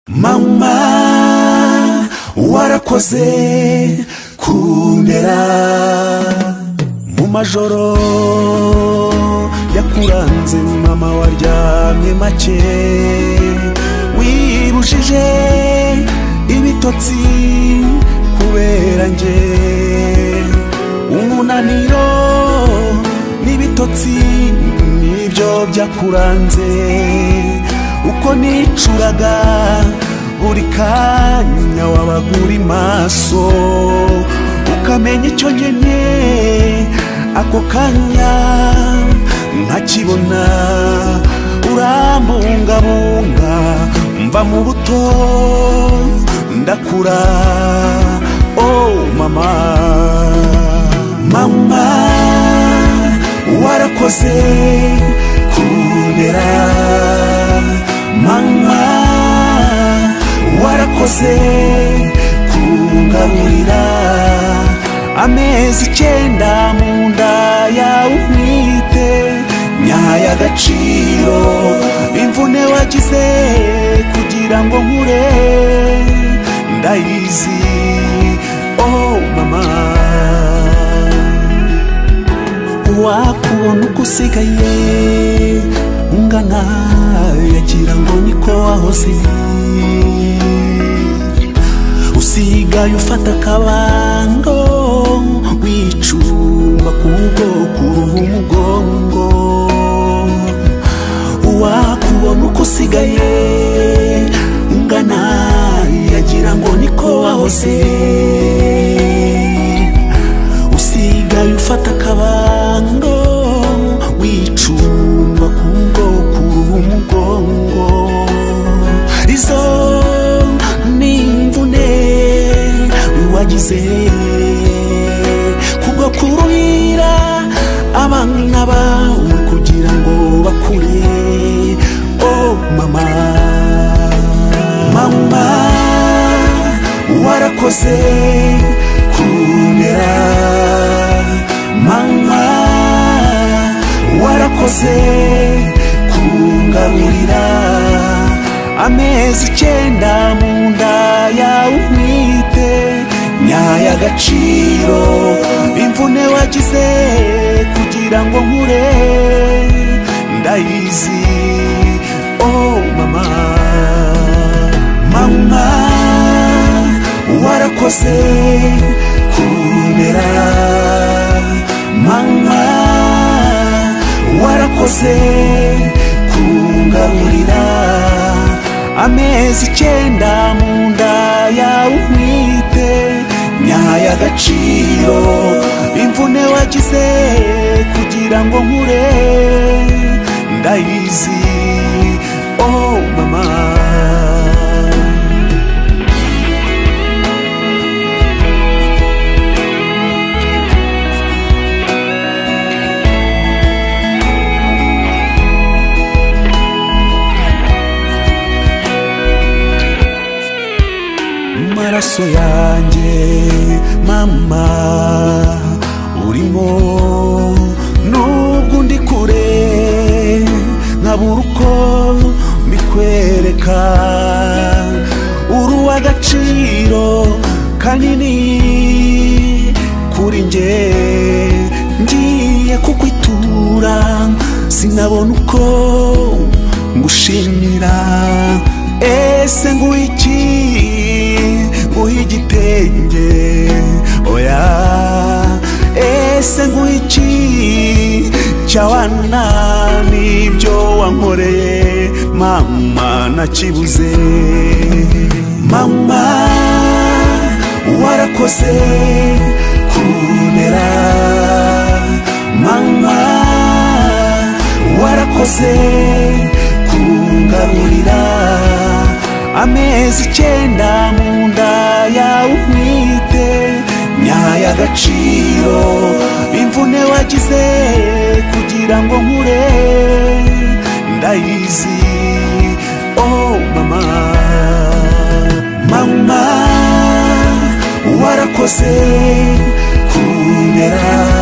mama warakoze kundera mu majoro yakuranze mama waryamye make wibujije ibitotsi kubera njye umunaniro n'ibitotsi nibyo byakuranze uko nicuraga buri kanya wabaga uri maso ukamenya icyo nkenye ako kanya ntakibona urambungabunga mva mu buto ndakura oh mama mama warakoze kundera mama warakoze kungaburira amezi icyenda mu nda yawe umwite nyayo agaciro imvune wagize kugira ngo nkure ndayizi oh mama wakubona uko usigaye ungana yagira ngo niko wahoze usigaye ufata akabando wicumba ku bwoko uruhu umugongo wakubona uko usigaye ungana yagira ngo niko wahoze usigaye ufata akabando wicumba ku bwoko uruhu umugongo izo ni imvune wagize kubwo kuruhira abana bawe kugira ngo bakure oh mama mama warakoze kumera mama warakoze kungaburira amezi icyenda mu nda yawe umwite nyayo agaciro imvune wagize kugira ngo nkure ndayizi oh mama mama warakoze kundera mama warakoze kungaburira amezi icyenda mu nda yawe umwite nyayo agaciro imvune wagize kugira ngo nkure ndayizi oh mama amaraso yanjye mama urimo nubwo ndi kure nkabura uko mbikwereka uri uw'agaciro kanini kuri njye ngiye kukwitura sinabona uko ngushimira ese nguhe iki nguhe igitenge oya ese nguhe iki cyawana n'ibyo wankoreye mama nakibuze mama warakoze kunera mama warakoze kungaburira amezi icyenda mu nda yawe umwite nyayo agaciro imvune wagize kugira ngo nkure ndayizi oh mama mama warakoze kunera